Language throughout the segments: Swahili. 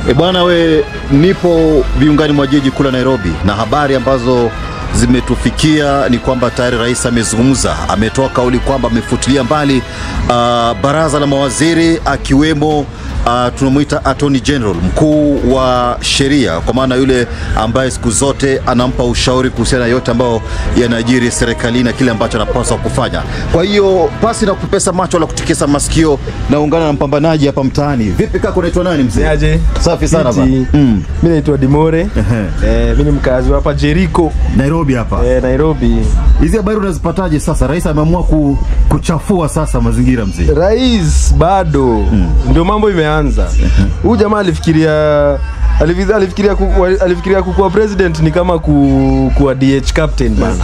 E bwana, we nipo viungani mwa jiji kuu la Nairobi, na habari ambazo zimetufikia ni kwamba tayari rais amezungumza, ametoa kauli kwamba amefutilia mbali uh, baraza la mawaziri akiwemo uh, tunamwita attorney general, mkuu wa sheria, kwa maana yule ambaye siku zote anampa ushauri kuhusiana na yote ambayo yanajiri serikalini na kile ambacho anapaswa kufanya. Kwa hiyo pasi na kupesa macho wala kutikisa masikio, naungana na mpambanaji hapa mtaani. Vipi kaka, unaitwa nani mzee? Aje. Safi sana Fiti. bana. Mm. Mimi naitwa Dimore. Eh, mimi ni mkazi wa hapa Jericho, Nairobi hapa. eh, Nairobi. Hizi habari unazipataje sasa? Rais ameamua ku, kuchafua sasa mazingira mzee. Rais bado ndio mambo imeanza. Huyu jamaa alifikiria alifikiria alifikiria, ku, alifikiria kukuwa president ni kama ku, kuwa DH captain bana.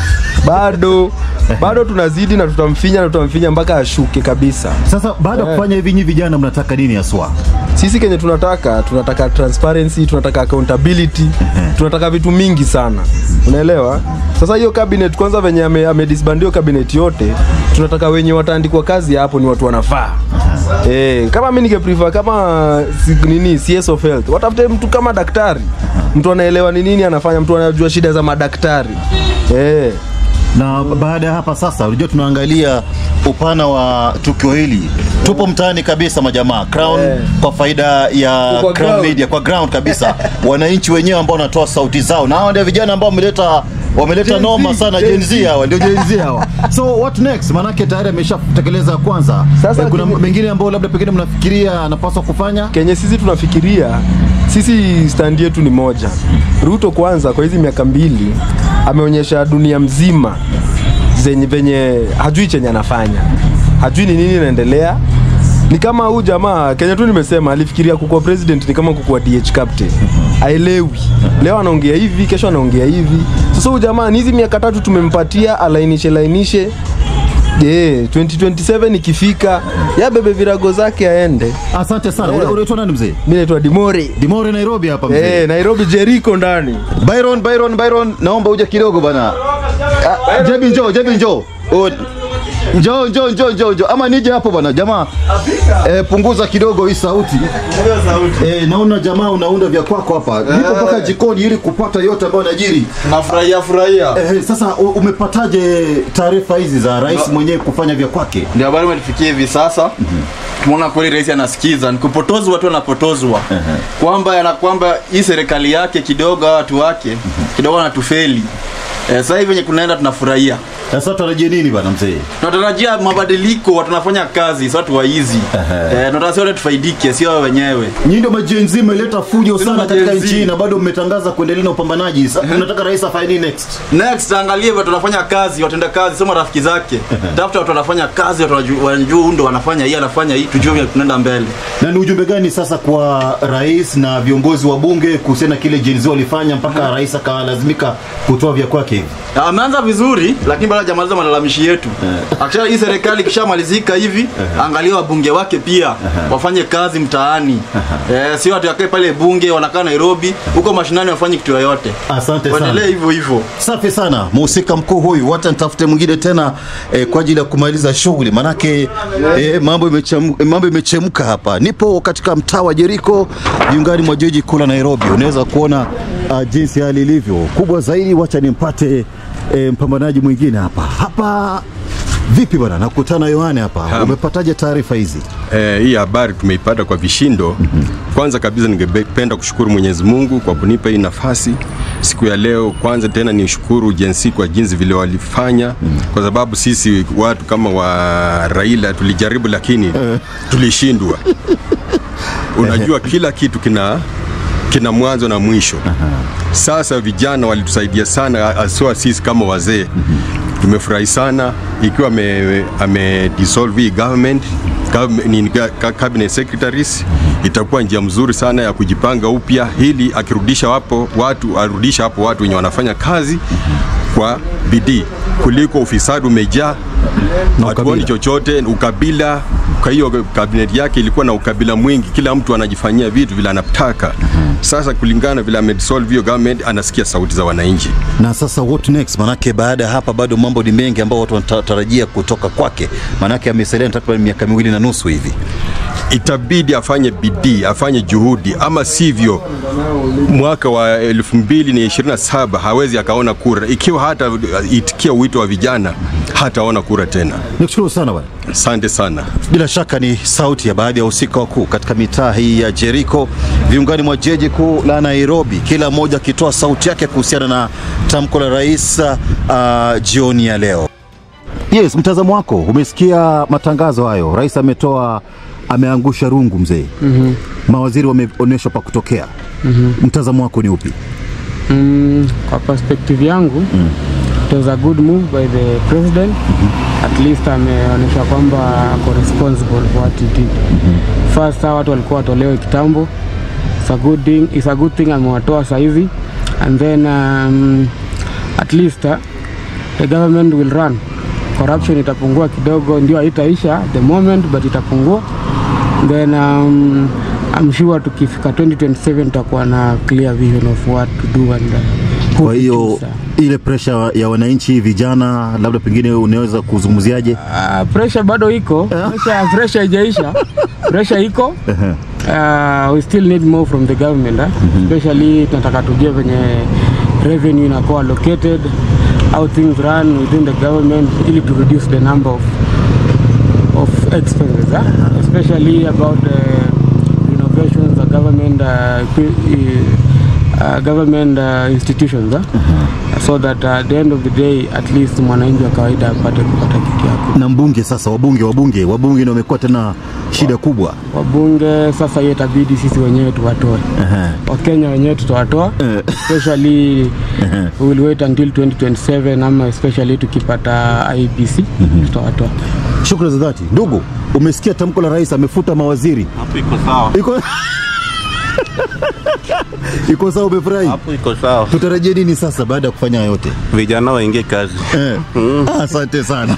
Bado bado tunazidi na tutamfinya na tutamfinya mpaka ashuke kabisa. Sasa baada ya kufanya hivi, nyinyi vijana mnataka nini haswa? Sisi kenye tunataka tunataka transparency, tunataka accountability, tunataka vitu mingi sana, unaelewa? Sasa hiyo cabinet kwanza, venye ame, ame disband hiyo cabinet yote, tunataka wenye wataandikwa kazi hapo ni watu wanafaa. Eh, kama mimi ninge prefer kama si, nini CS of health, watafute mtu kama daktari, mtu anaelewa ni nini anafanya, mtu anajua shida za madaktari eh. Na baada ya hapa sasa, unajua tunaangalia upana wa tukio hili. Tupo mtaani kabisa majamaa. Crown Eh. kwa faida ya Kwa Crown ground. Media, kwa ground kabisa. Wananchi wenyewe ambao wanatoa sauti zao. Na hawa ndio vijana ambao wameleta wameleta Gen Z, noma sana Gen Gen Z hawa, ndio Gen Z hawa. So what next? Manake tayari ameshatekeleza ya kwanza. Sasa Eh, kuna kile- mengine ambao labda pengine mnafikiria anapaswa kufanya? kenye sisi tunafikiria sisi stand yetu ni moja ruto kwanza kwa hizi miaka mbili ameonyesha dunia mzima zenye venye hajui chenye anafanya hajui ni nini inaendelea ni kama huu jamaa kenye tu nimesema alifikiria kukuwa president ni kama kukuwa dh captain aelewi leo anaongea hivi kesho anaongea hivi sasa huu jamaa ni hizi miaka tatu tumempatia alainishe lainishe Yeah, 2027 ikifika ya bebe virago zake aende. Asante sana. Eh. Una- Unaitwa nani mzee? Mimi naitwa Dimori. Dimore Nairobi hapa mzee. Eh, Nairobi Jericho ndani. Byron, Byron, Byron, naomba uje kidogo bana. Ah, Jebi njoo, Jebi njoo. Oh, Njoo, njoo, njoo, njoo, njoo. Ama nije hapo bana. Jamaa, eh, punguza kidogo hii sauti. Eh, naona jamaa unaunda vya kwako hapa. Niko mpaka jikoni ili kupata yote ambayo yanajiri. Nafurahia furahia. Eh, sasa u- umepataje taarifa hizi za rais mwenyewe kufanya vya kwake? Ndio habari umetufikia hivi sasa. Tumeona kweli rais anasikiza, ni kupotozwa tu anapotozwa. Kwamba na kwamba hii serikali yake kidogo hawa watu wake kidogo wanatufeli. Eh, sasa hivi venye kunaenda tunafurahia. Sasa tarajie nini bana mzee? Tunatarajia mabadiliko, watu wanafanya kazi, sio watu waizi. Eh, tunataka wote tufaidike, sio wao wenyewe. Nyinyi ndio majenzi mmeleta fujo Sisi sana ndio katika majenzi. nchi hii na bado mmetangaza kuendelea na upambanaji. Sasa unataka rais afanye nini next? Next angalie watu wanafanya kazi, watenda kazi, sio marafiki zake. Tafuta watu wanafanya kazi, watu wanajua wanajua huyu ndo wanafanya hii, anafanya hii, tujue vile tunaenda mbele. Na ni ujumbe gani sasa kwa rais na viongozi wa bunge kuhusiana na kile Gen Z walifanya mpaka rais akalazimika kutoa vya kwake hivi? Na Ameanza vizuri lakini bado hajamaliza malalamishi yetu. Akisha hii serikali ikishamalizika hivi, angalia wabunge wake pia wafanye kazi mtaani. Eh, sio watu wakae pale bunge wanakaa Nairobi, huko mashinani wafanye kitu yoyote. Asante sana. Waendelee hivyo hivyo. Safi sana mhusika mkuu huyu, wacha nitafute mwingine tena eh, kwa ajili ya kumaliza shughuli, manake eh, mambo imechemka, mambo imechemka hapa. Nipo katika mtaa wa Jeriko, viungani mwa jiji kuu la Nairobi. Unaweza kuona uh, jinsi hali ilivyo. Kubwa zaidi, wacha nimpate eh, mpambanaji mwingine hapa hapa. Vipi bwana, nakutana Yohane hapa, umepataje taarifa hizi? Eh, hii habari tumeipata kwa vishindo. Kwanza kabisa ningependa kushukuru Mwenyezi Mungu kwa kunipa hii nafasi siku ya leo. Kwanza tena nishukuru jinsi kwa jinsi vile walifanya, kwa sababu sisi watu kama wa Raila tulijaribu, lakini tulishindwa. Unajua kila kitu kina kina mwanzo na mwisho. Sasa vijana walitusaidia sana, haswa sisi kama wazee tumefurahi sana ikiwa ame, ame dissolve hii government gov- ni ka- cabinet secretaries itakuwa njia mzuri sana ya kujipanga upya, ili akirudisha hapo watu arudisha hapo watu wenye wanafanya kazi kwa bidii kuliko ufisadi umejaa, hatuoni chochote, ukabila kwa hiyo kabineti yake ilikuwa na ukabila mwingi, kila mtu anajifanyia vitu vile anataka. Sasa kulingana vile amedissolve hiyo government, anasikia sauti za wananchi. Na sasa what next? Manake baada ya hapa bado mambo ni mengi ambayo watu wanatarajia kutoka kwake, manake amesalia takriban miaka miwili na nusu hivi. itabidi afanye bidii, afanye juhudi, ama sivyo mwaka wa 2027 hawezi akaona kura. Ikiwa hata itikia wito wa vijana, hataona kura tena. Nikushukuru sana bwana. Asante sana. Bila shaka ni sauti ya baadhi ya wahusika wakuu katika mitaa hii ya Jericho viungani mwa jiji kuu la Nairobi, kila mmoja akitoa sauti yake kuhusiana na tamko la rais uh, jioni ya leo. Yes, mtazamo wako, umesikia matangazo hayo, rais ametoa ameangusha rungu mzee. mm-hmm. Mawaziri wameonyeshwa pa kutokea. mm-hmm. Mtazamo wako ni upi? Mm, kwa perspective yangu mm. it was a good move by the president mm-hmm. at least ameonyesha kwamba ako responsible for what he did mm-hmm. first hawa watu walikuwa watolewe kitambo it's a good thing, it's a good thing amewatoa saizi and then um, at least uh, the government will run corruption itapungua kidogo ndio haitaisha at the moment but itapungua then um, I'm sure tukifika 2027 tutakuwa na clear vision of what to do and uh, who Kwa to hiyo choose, uh. ile presha ya wananchi vijana, labda pengine unaweza kuzungumziaje? Uh, pressure bado iko pressure, pressure haijaisha pressure iko uh, we still need more from the government uh? especially tunataka tujue venye revenue inakuwa allocated how things run within the government ili to reduce the number of, of expenses uh? especially about the renovations of government uh, equi- uh, government uh, institutions uh? so that uh, at the end of the day at least mwananchi wa kawaida apate kupata kitu yako Na mbunge sasa, wabunge wabunge wabunge ndio wamekuwa tena shida kubwa. wabunge sasa hiyo itabidi sisi wenyewe tuwatoe Aha. wakenya wenyewe tutawatoa especially we will wait until 2027 ama especially tukipata IBC tutawatoa Shukrani za dhati. Ndugu, umesikia tamko la rais, amefuta mawaziri. Hapo iko sawa. Iko iko sawa, umefurahi? Hapo iko sawa. Tutarajie nini sasa baada ya kufanya haya yote? Vijana waingie kazi. Eh. Ah, Asante sana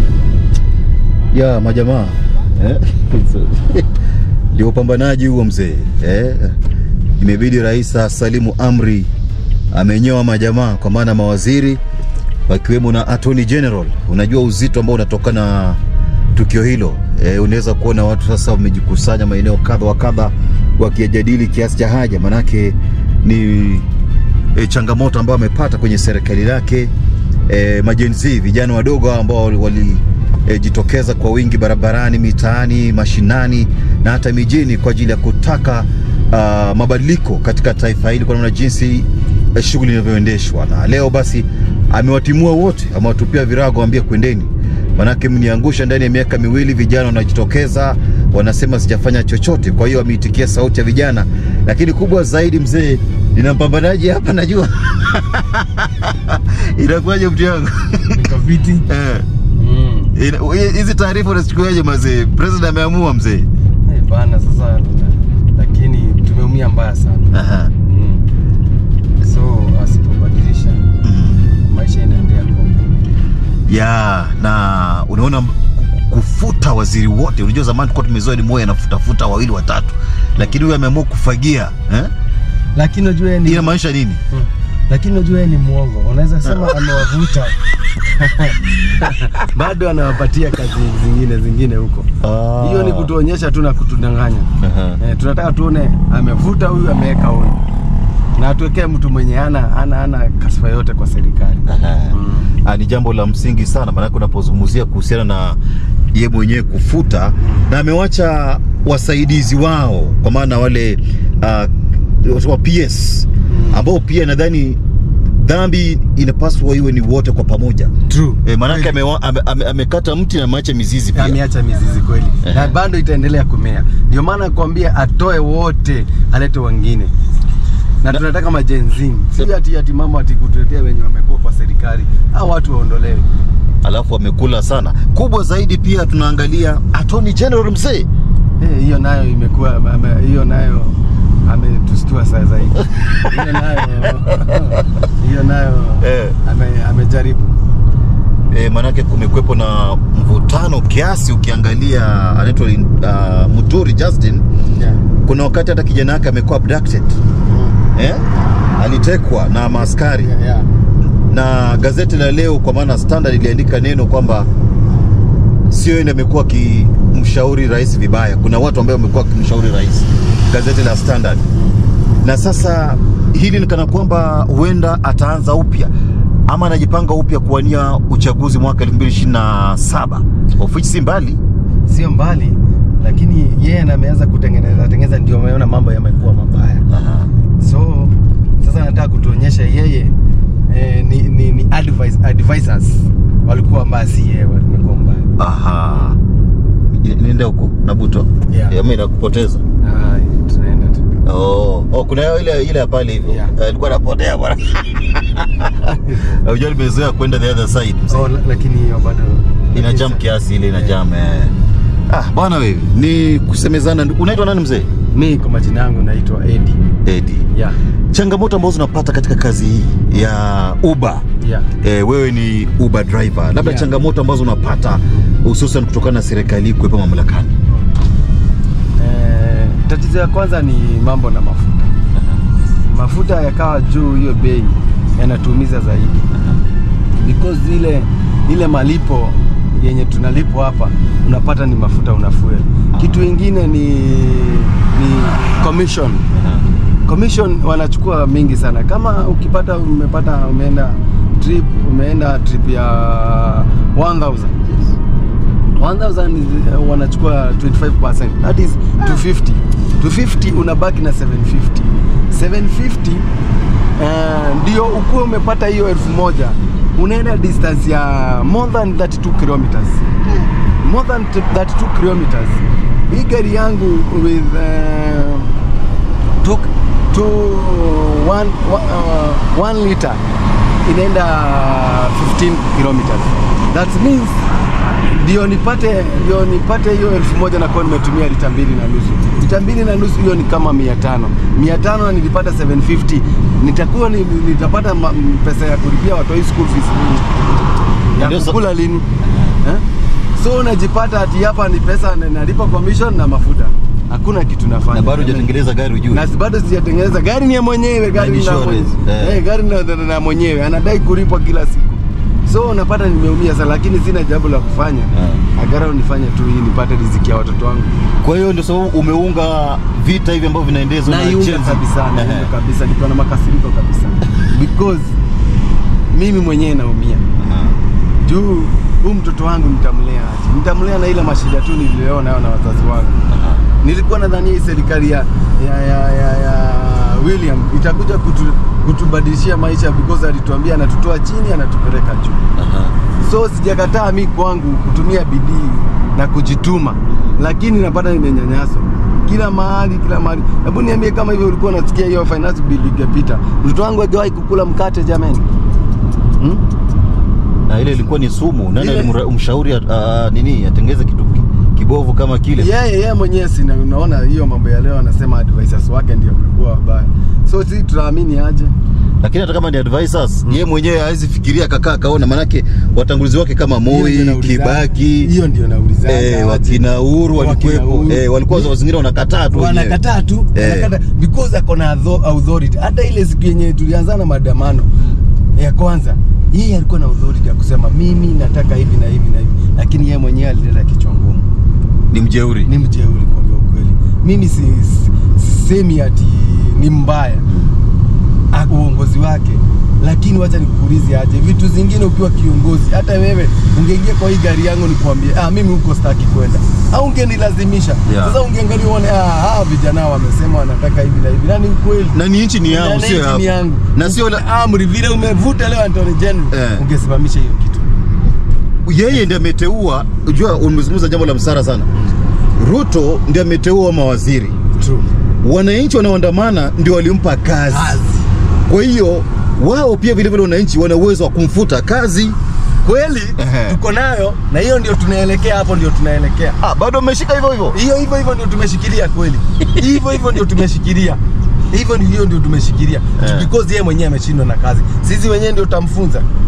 ya majamaa eh? ndio upambanaji huo mzee eh? Imebidi rais asalimu amri, amenyoa majamaa kwa maana mawaziri wakiwemo na attorney general. Unajua uzito ambao unatokana na tukio hilo eh, unaweza kuona watu sasa wamejikusanya maeneo kadha wa kadha wakijadili kiasi cha haja, manake ni e, changamoto ambayo amepata kwenye serikali lake e, majenzi vijana wadogo hao ambao walijitokeza kwa wingi barabarani, mitaani, mashinani na hata mijini kwa ajili ya kutaka uh, mabadiliko katika taifa hili kwa namna jinsi eh, shughuli inavyoendeshwa. Na leo basi amewatimua wote, amewatupia virago, ambia kwendeni, manake mniangusha ndani ya miaka miwili. Vijana wanajitokeza wanasema sijafanya chochote. Kwa hiyo ameitikia sauti ya vijana, lakini kubwa zaidi mzee, nina mpambanaji hapa najua inakuwaje mtu yangu Nikafiti. Eh. Ina- hi- hizi taarifa unazichukuaje mazee? President ameamua mzee. Eh, bana sasa lakini tumeumia mbaya sana. Aha. Mm. So asipobadilisha maisha inaendelea kwa ya na unaona ku- kufuta waziri wote. Unajua zamani tulikuwa tumezoea ni moja anafutafuta wawili watatu, lakini huyu ameamua kufagia eh? lakini unajua yeye Hii ni inamaanisha nini? lakini unajua yeye ni mwongo. Unaweza sema amewavuta bado anawapatia kazi zingine zingine huko. Ah. Hiyo ni kutuonyesha tu na kutudanganya. Aha. Eh, tunataka tuone amevuta huyu ameweka huyu na atuwekee mtu mwenye ana ana ana kasifa yote kwa serikali. Ah, ni jambo la msingi sana, maanake unapozungumzia kuhusiana na ye mwenyewe kufuta, na amewacha wasaidizi wao, kwa maana wale uh, wa PS ambao pia nadhani dhambi inapaswa iwe ni wote kwa pamoja. True. E, maanake amewa- ame- ame- amekata mti na ameacha mizizi pia. ameacha mizizi kweli na bado itaendelea kumea. Ndio maana nakwambia atoe wote, alete wengine na tunataka majenzini, si ati ati mama ati kutetea wenye wamekuwa kwa serikali au watu waondolewe. Alafu amekula sana. Kubwa zaidi pia tunaangalia Attorney General mzee Eh, hiyo nayo imekuwa ame- hiyo nayo ametustua saa zaidi. Hiyo nayo hiyo nayo Eh. ame, amejaribu e, manake kumekwepo na mvutano kiasi. Ukiangalia anaitwa uh, Muturi Justin, Yeah. kuna wakati hata kijana wake amekuwa abducted eh? alitekwa na maaskari Yeah, yeah. na gazeti la leo kwa maana Standard iliandika neno kwamba sio yeye ndiye amekuwa akimshauri rais vibaya. Kuna watu ambao wamekuwa wakimshauri rais, gazeti la Standard. Na sasa hili ni kana kwamba huenda ataanza upya ama anajipanga upya kuwania uchaguzi mwaka 2027 of which si mbali. sio mbali lakini yeye na ameanza kutengeneza tengeneza ndio ameona mambo yamekuwa mabaya so sasa nataka kutuonyesha yeye eh, ni, ni, ni advice, advisors walikuwa mbaya si yeye walimekuwa mbaya Aha, niende huko Nabuto Yeah. mimi nakupoteza. Ah, tunaenda tu Oh, oh kuna ile ile ya pale hivyo Yeah. Eh, ilikuwa napotea bwana. Unajua nimezoea kwenda the other side. mzee. oh, la- lakini hiyo bado ina jam kiasi ile ina jam eh. Ah, bwana wewe ni kusemezana. Unaitwa nani mzee? mi kwa majina yangu naitwa Edi Edi. yeah, Changamoto ambazo unapata katika kazi hii ya Uber yeah. e, wewe ni Uber driver, labda Yeah. changamoto ambazo unapata hususan kutokana na serikali kuwepo mamlakani. Eh, tatizo ya kwanza ni mambo na mafuta. Mafuta yakawa juu, hiyo bei yanatuumiza zaidi because ile ile malipo yenye tunalipo hapa unapata ni mafuta una fuel. Kitu ingine ni ni commission. Commission wanachukua mingi sana. Kama ukipata umepata umeenda trip umeenda trip ya 1000 1000 is, uh, wanachukua 25% that is 250 250 unabaki na 750 750 uh, ndio ukuwe umepata hiyo elfu moja unaenda distance ya more than 32 kilometers more than 32 kilometers hii gari yangu with uh, took to one, uh, one liter inaenda 15 kilometers that means ndio nipate ndio nipate hiyo elfu moja nakuwa nimetumia lita mbili na nusu lita mbili na nusu hiyo ni kama mia tano mia tano na nilipata 750 nitakuwa ni, nitapata ma, pesa ya kulipia watoi school fees Ndio ya sa- kukula lini eh? so unajipata ati hapa ni pesa na- nalipa commission na mafuta hakuna kitu nafanya Na bado hujatengeneza gari ujue. na bado sijatengeneza gari ni ya mwenyewe gari Na ni la insurance, mwenyewe eh. eh, gari na, na, na mwenyewe anadai kulipwa kila siku so unapata nimeumia sana lakini sina jambo la kufanya Eh. agara nifanye tu hii nipate riziki ya watoto wangu Kwa hiyo ndio sababu umeunga vita hivi ambavyo vinaendezwa na naiunga Gen Z. kabisa naiunga Ehe. kabisa nikiwa na makasiriko kabisa because mimi mwenyewe naumia juu huu mtoto wangu nitamlea aje nitamlea na ile mashida tu nililewa nayo na wazazi wangu nilikuwa nadhania hii serikali ya, ya, ya, ya, ya William itakuja kutu, kutubadilishia maisha because alituambia anatutoa chini anatupeleka juu Aha. so sijakataa mi kwangu kutumia bidii na kujituma lakini napata nimenyanyaswa kila mahali kila mahali hebu niambie kama hivyo ulikuwa unasikia hiyo finance bill ingepita mtoto wangu hajawahi kukula mkate jamani hmm? Na ile ilikuwa ni sumu. Nani Ile- alimshauri uh, nini atengeze kitu ki- kibovu kama kile? yeye yeye mwenyewe sina unaona hiyo mambo ya leo anasema advisors wake ndio wamekuwa wabaya so si tunaamini aje Lakini hata kama ni advisors, yeye mwenyewe hawezi fikiria kakaa kaona, manake watangulizi wake kama Hiyo Moi, ndio nauliza- Kibaki, hiyo ndio naulizaga eh, aje. wakina Uhuru Wakina walikuwepo, Uhuru. eh, walikuwa saa zingine wanakataa tu wenyewe. wanakataa tu Eh. wanakataa because ako na author- authority hata ile siku yenye tulianza na maandamano ya kwanza yeye alikuwa na authority ya kusema mimi nataka hivi na hivi na hivi lakini yeye mwenyewe alileta kichwa ngumu Ni mjeuri. ni mjeuri kuongea ukweli mimi si, si, sisemi ati ni mbaya ah, uongozi wake lakini wacha nikuulize aje vitu zingine ukiwa kiongozi hata wewe ungeingia kwa hii gari yangu nikwambie ah, mimi huko staki kwenda au ungenilazimisha Yeah. sasa ungeangalia uone ah, hawa vijana wamesema wanataka hivi na hivi na ni ukweli Na ni nchi ni yao, Na sio nchi yako. ni yangu Na sio la, amri vile umevuta leo Anthony General Eh. ungesimamisha hiyo kitu yeye ndiye ameteua. Unajua, umezungumza jambo la msara sana. Ruto ndiye ameteua mawaziri, true wananchi wanaoandamana ndio walimpa kazi. Kwa hiyo wao pia vile vile wananchi wana uwezo wa kumfuta kazi. kweli Ehe. tuko nayo na hiyo ndio tunaelekea hapo ndio tunaelekea Ah, bado ameshika hivyo hivyo. hiyo hivyo hivyo ndio tumeshikilia kweli hivyo hivyo ndio tumeshikilia hivyo ni hiyo ndio tumeshikilia Eh. because yeye mwenyewe ameshindwa na kazi sisi wenyewe ndio tutamfunza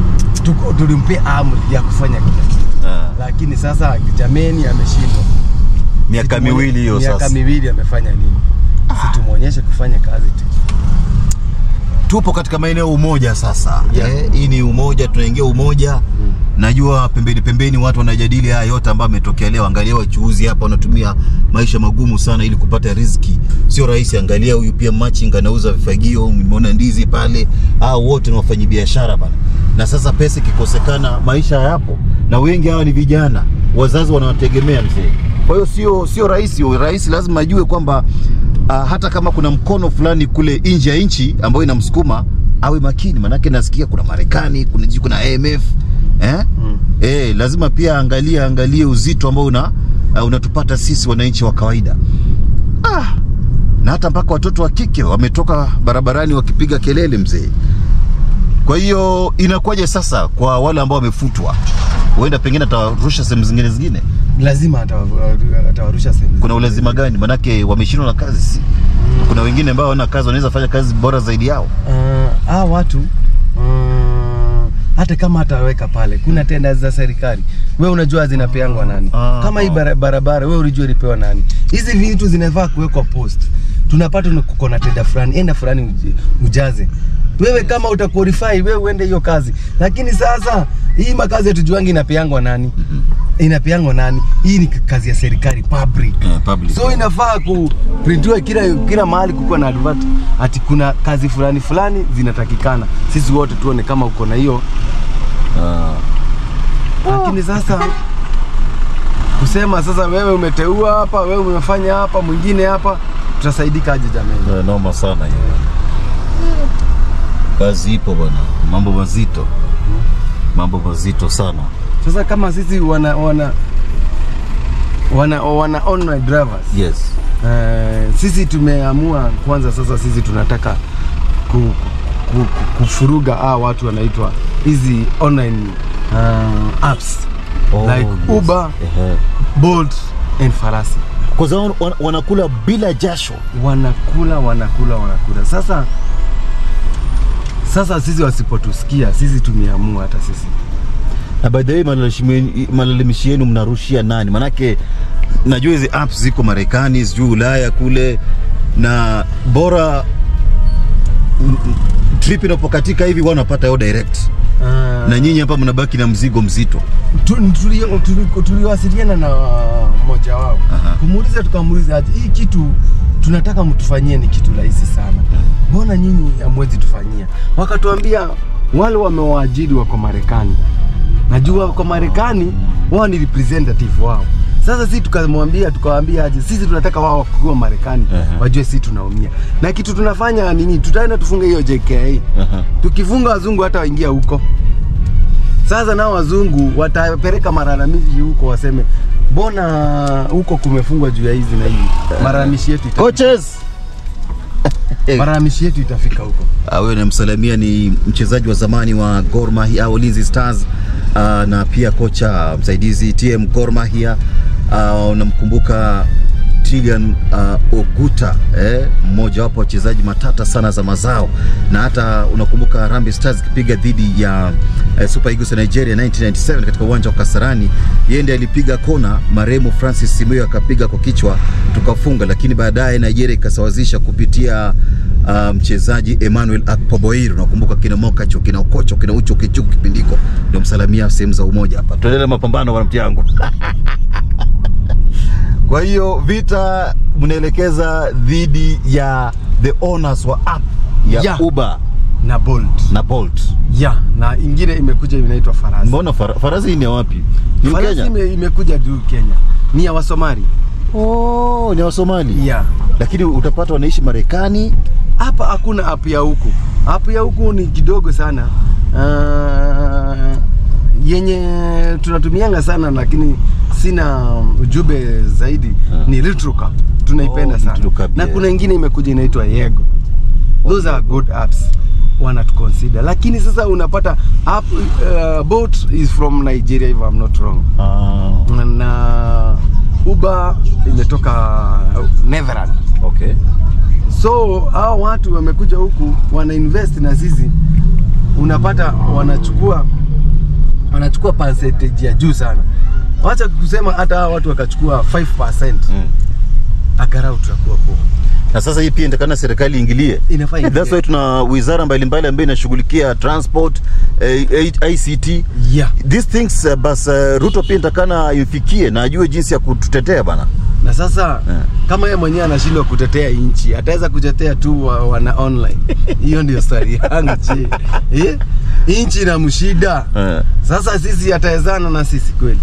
tuko- tulimpea amri ya kufanya kila kitu Ah. lakini sasa jameni ameshindwa miaka Situmwone- miwili hiyo miaka sasa miwili amefanya nini situmwonyeshe kufanya kazi tu tupo katika maeneo umoja sasa Yeah. eh, hii ni umoja tunaingia umoja najua pembeni pembeni watu wanajadili haya yote ambayo ametokea leo angalia wachuuzi hapa wanatumia maisha magumu sana ili kupata riziki sio rahisi angalia huyu pia machinga anauza vifagio nimeona ndizi pale hao wote ni wafanyi biashara bana na sasa pesa ikikosekana maisha hayapo na wengi hawa ni vijana wazazi wanawategemea mzee kwa hiyo sio sio rahisi rais lazima ajue kwamba uh, hata kama kuna mkono fulani kule nje ya nchi ambayo inamsukuma awe makini, manake nasikia kuna Marekani, kuna jiji, kuna IMF eh? Mm. Eh, lazima pia angalie angalie uzito ambao una uh, unatupata sisi wananchi wa kawaida ah, na hata mpaka watoto wa kike wametoka barabarani wakipiga kelele mzee. Kwa hiyo inakuwaje sasa kwa wale ambao wamefutwa? Huenda pengine atawarusha sehemu zingine zingine. lazima atawa- atawarusha sehemu Kuna ulazima gani? Manake wameshindwa na kazi si? Kuna wengine ambao wana kazi wanaweza fanya kazi bora zaidi yao. uh, hawa watu uh, hata kama ataweka pale kuna tenda za serikali we unajua zinapeangwa nani Ah. kama hii bara- barabara we ulijua ilipewa nani hizi vitu zinafaa kuwekwa post tunapata ni kuko na tenda fulani enda fulani uji- ujaze wewe kama utaqualify wewe uende hiyo kazi lakini sasa hii makazi yatujuangi inapeangwa nani inapeangwa nani hii ni kazi ya serikali public Eh, public. so inafaa kuprintiwa kila kila mahali kukuwa na advert ati kuna kazi fulani fulani zinatakikana sisi wote tuone kama uko na hiyo lakini sasa kusema sasa wewe umeteua hapa wewe umefanya hapa mwingine hapa tutasaidika aje jamani Eh, noma sana hiyo. Kazi ipo bwana, mambo mazito, mambo mazito sana. sasa kama sisi wana wana wana, wana online drivers Yes. Eh, sisi tumeamua kwanza sasa sisi tunataka ku, ku, ku, kufuruga hawa watu wanaitwa hizi online uh, apps Oh, like yes. Uber, Ehe. Bolt and Farasi Kwa sababu wan- wanakula bila jasho. wanakula wanakula wanakula sasa sasa sisi wasipotusikia sisi tumeamua hata sisi Na by the way malalamishi- malalamishi yenu mnarushia nani? Manake najua hizi apps ziko Marekani, sijui Ulaya kule, na bora mm, mm, trip inapokatika hivi wanapata yo direct, uh, na nyinyi hapa mnabaki na mzigo mzito. tu- tuli- tuli- tuliwasiliana na mmoja wao Aha. kumuuliza tukamuuliza aje hii kitu tunataka mtufanyie ni kitu rahisi sana mbona nyinyi hamwezi tufanyia wakatuambia wale wamewaajiri wako marekani najua wako marekani wao ni representative wao sasa sisi tukamwambia tukawaambia aje sisi tunataka wao wakiwa marekani Aha. wajue sisi tunaumia na kitu tunafanya nini tutaenda tufunge hiyo JKA Aha. tukifunga wazungu hata waingia huko sasa nao wazungu watapeleka malalamishi huko waseme mbona huko kumefungwa juu ya hizi na hivi malalamishi yetu ita- Coaches. malalamishi yetu itafika huko Ah, Huyo namsalamia ni mchezaji wa zamani wa Gor Mahia au Ulinzi Stars uh, na pia kocha msaidizi TM Gor Mahia uh, unamkumbuka Tilian uh, Oguta eh, mmoja wapo wa wachezaji matata sana za mazao, na hata unakumbuka Harambee Stars ikipiga dhidi ya eh, Super Eagles ya Nigeria 1997 katika uwanja wa Kasarani. Yeye ndiye alipiga kona, marehemu Francis Simiyu akapiga kwa kichwa tukafunga, lakini baadaye Nigeria ikasawazisha kupitia uh, mchezaji Emmanuel Akpoboir. Unakumbuka kina Mokacho, kina Okocho, kina Ucho Kichuku kipindiko, ndio msalamia sehemu za umoja hapa. Tuendelee mapambano bwana mtiangu. Kwa hiyo vita mnaelekeza dhidi ya the owners wa app ya Yeah. Uber na Bolt na Bolt. ya na ingine imekuja inaitwa Farasi. Mbona fara, farasi hii ni ya wapi? Ni Farasi Kenya? ime, imekuja juu Kenya, ni ya Wasomali Oh, ni wa Somali. ya Lakini utapata wanaishi Marekani. hapa hakuna app ya huku. App ya huku ni kidogo sana uh, yenye tunatumianga sana, lakini sina ujumbe zaidi Ah. ni Retrocap tunaipenda Oh, sana Retrocap, na yeah. kuna ingine imekuja inaitwa Yego. Those are good apps wanatuconsider, lakini sasa unapata app uh, Bolt is from Nigeria if I'm not wrong Ah, na Uber imetoka Netherlands. okay. So hao watu wamekuja huku wana invest na sisi unapata wanachukua wanachukua percentage ya juu sana. Wacha kusema hata hawa watu wakachukua 5% Mm. agarau tutakuwa poa. na sasa hii pia intakana serikali iingilie Inafaa iingilie. That's why tuna wizara mbalimbali ambayo inashughulikia transport eh, eh, ICT Yeah. these things uh, bas uh, Ruto pia intakana imfikie na ajue jinsi ya kututetea bana Na sasa Eh. kama yeye mwenyewe anashindwa kutetea nchi, ataweza kutetea tu wa, wana online. Hiyo ndio stori yangu je. Eh? Nchi inamshida. Eh. Sasa sisi atawezana na sisi kweli?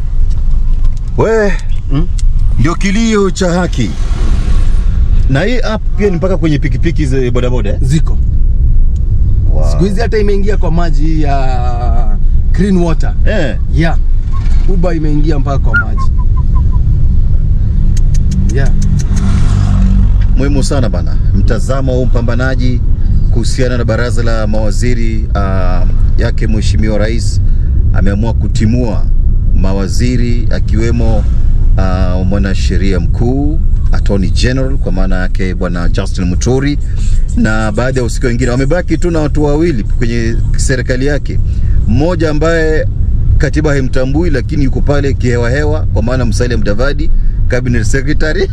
we Hmm? ndio kilio cha haki na hii app pia ni mpaka kwenye pikipiki za bodaboda eh? Ziko. wow. Siku hizi hata imeingia kwa maji ya clean water. eh. Yeah. Uber imeingia mpaka kwa maji. Yeah. muhimu sana bana mtazamo wa mpambanaji kuhusiana na baraza la mawaziri uh, yake mheshimiwa rais ameamua kutimua mawaziri akiwemo uh, mwanasheria mkuu attorney general kwa maana yake bwana Justin Muturi na baadhi ya wahusika wengine wamebaki tu na watu wawili kwenye serikali yake mmoja ambaye katiba haimtambui lakini yuko pale kihewahewa kwa maana Musalia Mudavadi cabinet secretary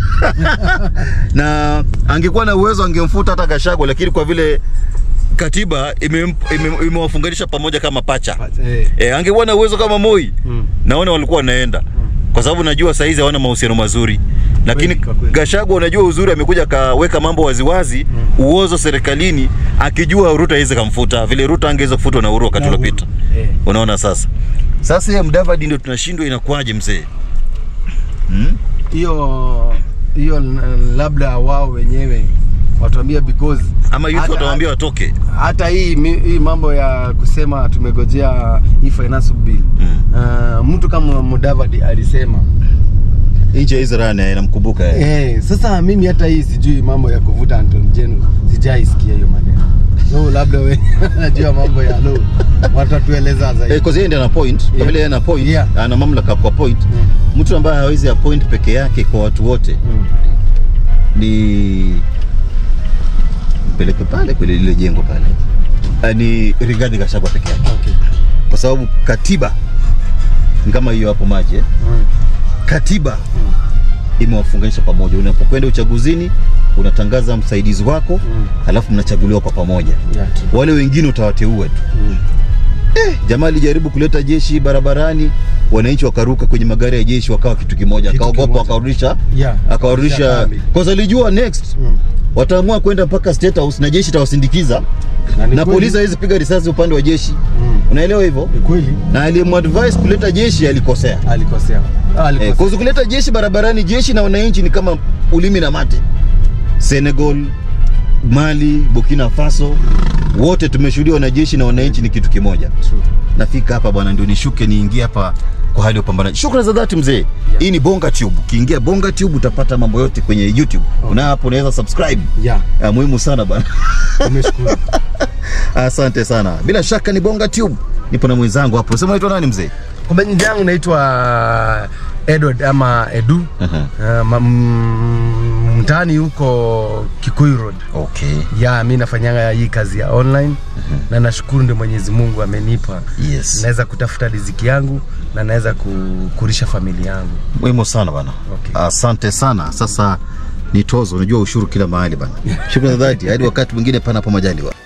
na angekuwa na uwezo angemfuta hata Gachagua, lakini kwa vile katiba imem- ime- imewafunganisha pamoja kama pacha Eh. e, angekuwa na uwezo kama Moi Mm. naona walikuwa wanaenda kwa sababu najua saizi hawana mahusiano mazuri lakini Kweli, kwa kweli. Gachagua unajua uzuri amekuja akaweka mambo waziwazi uozo serikalini akijua Ruto hawezi kamfuta vile Ruto angeweza kufutwa na Uhuru wakati Na Uhuru. uliopita Eh. unaona sasa sasa yeye Mudavadi ndio tunashindwa inakuwaje mzee hmm? hiyo hiyo n- labda wao wenyewe watuambia because ama youth hata- watawaambia watoke hata hii, mi- hii mambo ya kusema tumegojea hii finance bill Mm. uh, mtu kama Mudavadi alisema nje ya Israel inamkumbuka yeye eh, sasa mimi hata hii sijui mambo ya kuvuta Anton General sijaisikia hiyo maneno so labda we najua mambo ya law watatueleza zaidi Eh, kwa yeye ndiye ana point kwa Yeah. vile yeye ana point Yeah. ana mamlaka kwa point Mm. mtu ambaye hawezi appoint peke yake kwa watu wote Mm. ni mpeleke pale kwenye lile jengo pale Ah, ni Rigathi Gachagua peke yake Okay. kwa sababu katiba ni kama hiyo hapo maji eh? Mm. katiba imewafunganisha pamoja unapokwenda uchaguzini unatangaza msaidizi wako Mm. alafu mnachaguliwa kwa pamoja Yeah, true. wale wengine utawateua tu Mm. jamaa alijaribu kuleta jeshi barabarani wananchi wakaruka kwenye magari ya jeshi wakawa kitu kimoja Kitu akaogopa kimoja. akarudisha Yeah. akawarudisha kambi. kwanza alijua next Mm. wataamua kwenda mpaka state house na jeshi itawasindikiza Na ni na kweli. polisi hawezi piga risasi upande wa jeshi Mm. unaelewa hivyo Ni kweli na aliyemwadvise kuleta jeshi alikosea alikosea Ah, eh, alikosea kwa kuleta jeshi barabarani jeshi na wananchi ni kama ulimi na mate Senegal Mali Burkina Faso wote tumeshuhudia wanajeshi na wananchi ni kitu kimoja True. nafika hapa bwana ndio nishuke niingie hapa kwa hali ya upambanaji shukrani za dhati mzee hii ni bonga tube ukiingia bonga tube utapata mambo yote kwenye youtube okay. na hapo unaweza subscribe Yeah. Ah, muhimu sana bwana Nimeshukuru. asante sana bila shaka ni bonga tube nipo na mwenzangu hapo sema unaitwa nani mzee Kwa majina yangu naitwa Edward ama Edu. Aha. Uh, ma- mm, mtaani huko Kikuyu Road. okay Ya, mi nafanyanga hii kazi ya online na nashukuru ndio Mwenyezi Mungu amenipa. yes Naweza kutafuta riziki yangu na naweza ku- kulisha familia yangu. muhimu sana bana Okay. asante sana sasa ni tozo unajua ushuru kila mahali bana shukrani za dhati hadi wakati mwingine panapo majaliwa